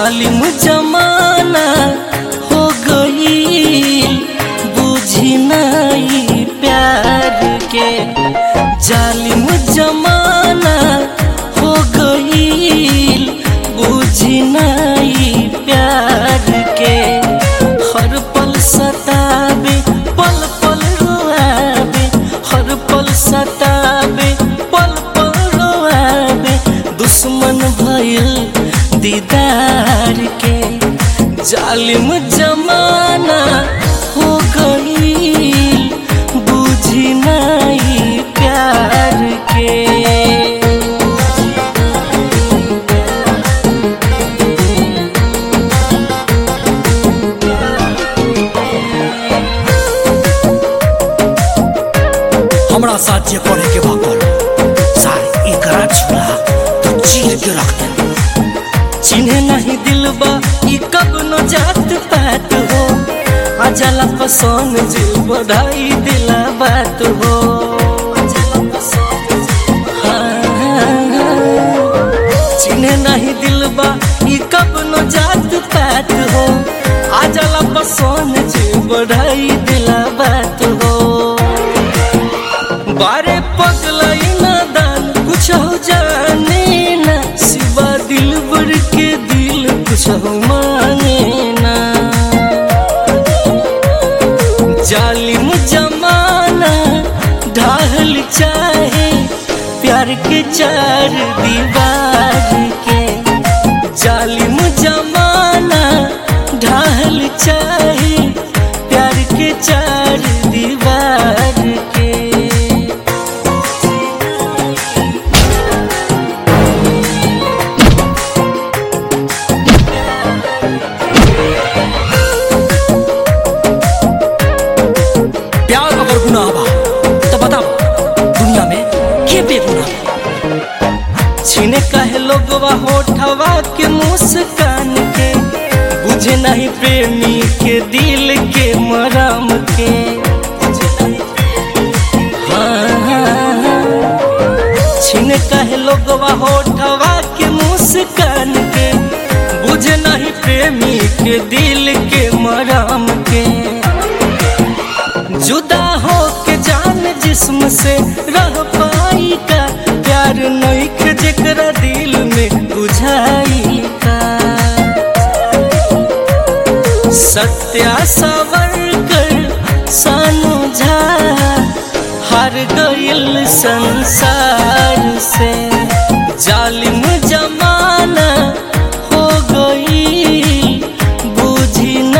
जालिम जमाना हो गई बुझी नहीं प्यार के जालिम जमाना हो गई बुझी नहीं प्यार के हर पल सतावे पल पल रोआवे हर पल सतावे पल पल रोआवे दुश्मन भइल दीदार के जालिम जमाना हो गई बुझी नहीं प्यार के हमरा साथ जे करे के बा कर सार एकरा छुड़ा तो चीर के रख दे चिन्हे नहीं दिलबा ई कब न जात पात हो आ जाला पसंद जिल बढ़ाई दिला बात हो चिन्हे नहीं दिलबा ई कब न जात पात हो आ जाला पसंद जिल बढ़ाई दिला बात हो बारे पगलाई ना दान कुछ हो जाने ना सिवा दिल भर के दिल कुछ हो माने ना जालिम जमाना ढाल चाहे प्यार के चार दीवार के जालिम जमाना ढाल चाहे प्यार के चार दीवार के प्यार अगर गुनाह बा तो बता दुनिया में के बेगुनाह बा? छीने कहे लोगवा होठवा के मुस्कान के बुझे नहीं प्रेमी के दिल के मरम के हाँ, हाँ, हाँ। छीने कहे लोगवा होठवा के मुस्कान के बुझे नहीं प्रेमी के दिल के मरम के जुदा हो के जान जिस्म से रह पाई का प्यार नईख जेकरा दिल में बुझाई का सत्या सवर कर सानु झा हार गइल संसार से जालिम जमाना हो गई बुझी